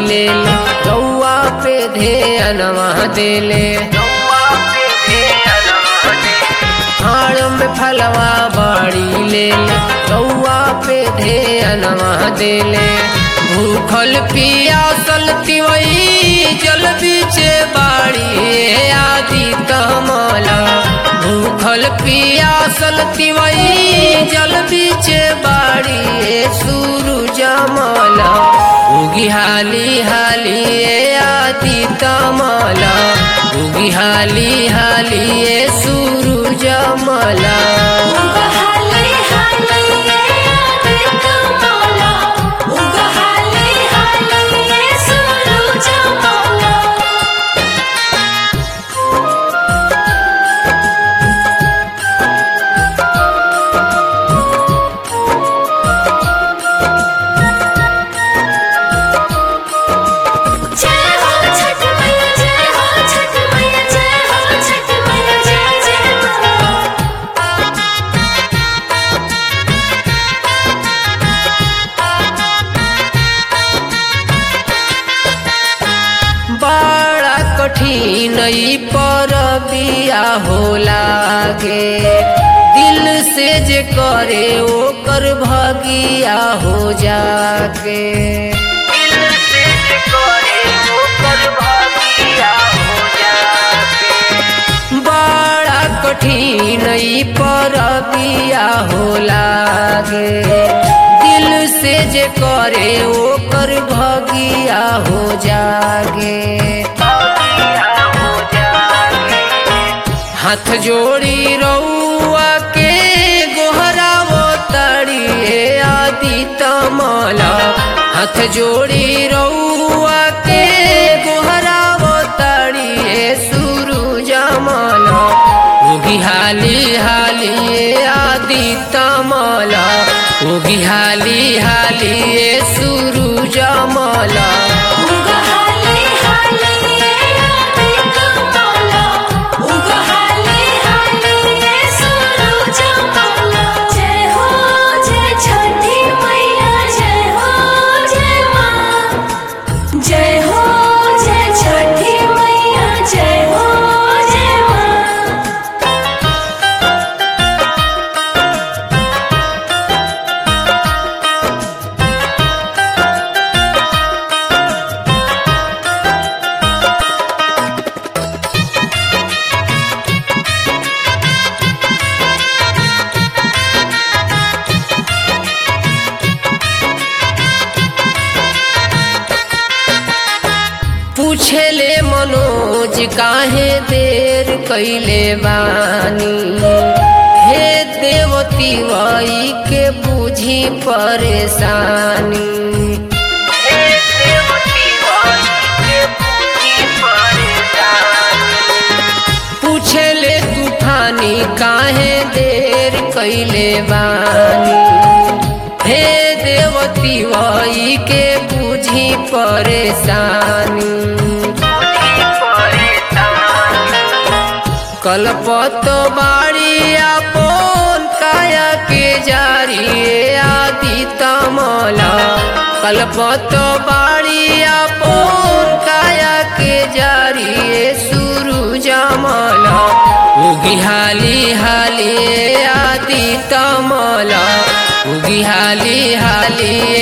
ले ले गौआ पे ध्यानवा देले हाड़ में फलवा बाड़ी ले ले गौआ पे ध्यानवा देले भूखल पियासल तिवई जल बीचे बाड़ी आदि तमला भूखल पियासल तिवई जल बीचे बाड़ी सूरज मला उगी हाली हाली आदि तमला उगी हाली हाली सूरज मला उगहाले हाले आदित माला उगहाले हाले सूरज माला जय हो छठ मैया जय हो छठ मैया जय हो छठ मैया जय जय मां बड़ा कठिन ई पर बिया हो लागे दिल से जे करे ओकर भगिया हो जागे दिल से जे करे ओकर भगिया हो जागे बड़ा कठिन ई पर बिया हो लागे दिल से जे करे ओकर भगिया हो जागे हाथ जोड़ी रउआ के गोहरावो तड़िए आदि तमला हाथ जोड़ी रउआ के गोहरावो तड़िए सूरज मला उगी हाली हाली आदि तमला उगी हाली हाली सूरज मला उगहाले हाले आदित माला उगहाले हाले सूरज माला जय हो जय छठी मैया जय हो जय मां जय हो जय छठी मैया जय हो जय मां पूछेले मनोज काहे देर कैले बानी हे देवती वही के बुझी परेशानी हे देवती वही के बुझी परेशानी पूछेले तूफानी काहे देर कैले बानी हे देवती वही के बुझी परेशानी कलपत बाड़ी आपन काया के जारी आदि तमला कलपत बाड़ी आपन काया के जारी सूरज मला उगी हाली हाली आदि तमला उगी हाली हाली